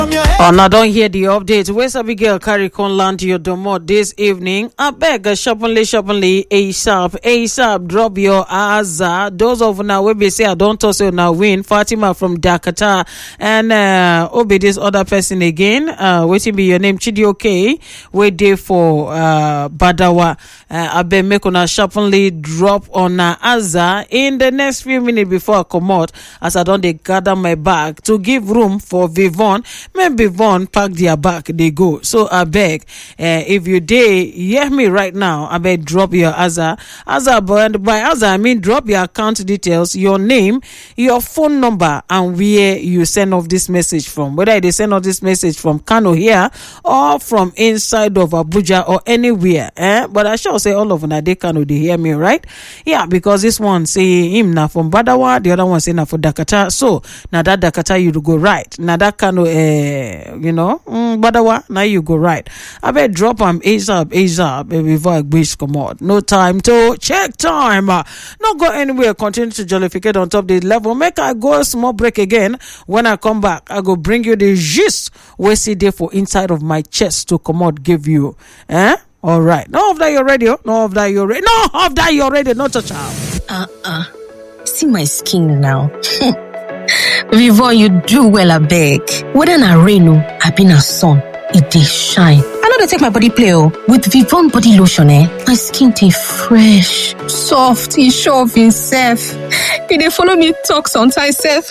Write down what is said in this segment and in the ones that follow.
una don hear di update wey sabi girl carry come land your domot dis evening abeg sharpenly sharpenly asap asap drop your aza those of una wey be say i don talk say una win fatima from dakata and uh, obe dis other person again uh, wetin be your name chidioke wey dey for uh, badawa uh, abeg make una sharpenly drop una aza in the next few minutes before i comot as i don dey gather my bag to give room for vivon make vivon pack their bag dey go so abeg uh, if you dey hear me right now abeg drop your aza aza but by aza i mean drop your account details your name your phone number and where you send off this message from whether you dey send off this message from kano here or from inside of abuja or anywhere eh but i sure say all of una dey kano dey hear me right yeah because this one say him na from badawa the other one say na for dakata so na that dakata you go right na that kano uh, you know mm, badawa na you go right abeg drop am asap asap before i gbeach comot no time to check time no go anywhere continue to jollificate on top the level make i go small break again when i come back i go bring you the gist wey still dey for inside of my chest to comot give you eh all right no of that your radio no of that your radio no of that your radio no touch am. uh-uh see my skin now Vivon, you do well abeg whether na rain o abi na sun e dey shine i no dey take my body play o with vivon body lotion eh my skin dey fresh soft e sure of imself e dey follow me talk sometimes sef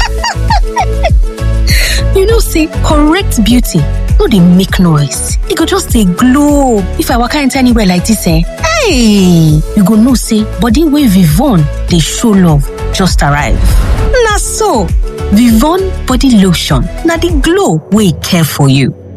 you know say correct beauty no dey make noise e go just dey glow if i waka enter anywhere like dis eh hey you go know say body wey vivon dey show love just arrive na so vivon body lotion na di glow wey care for you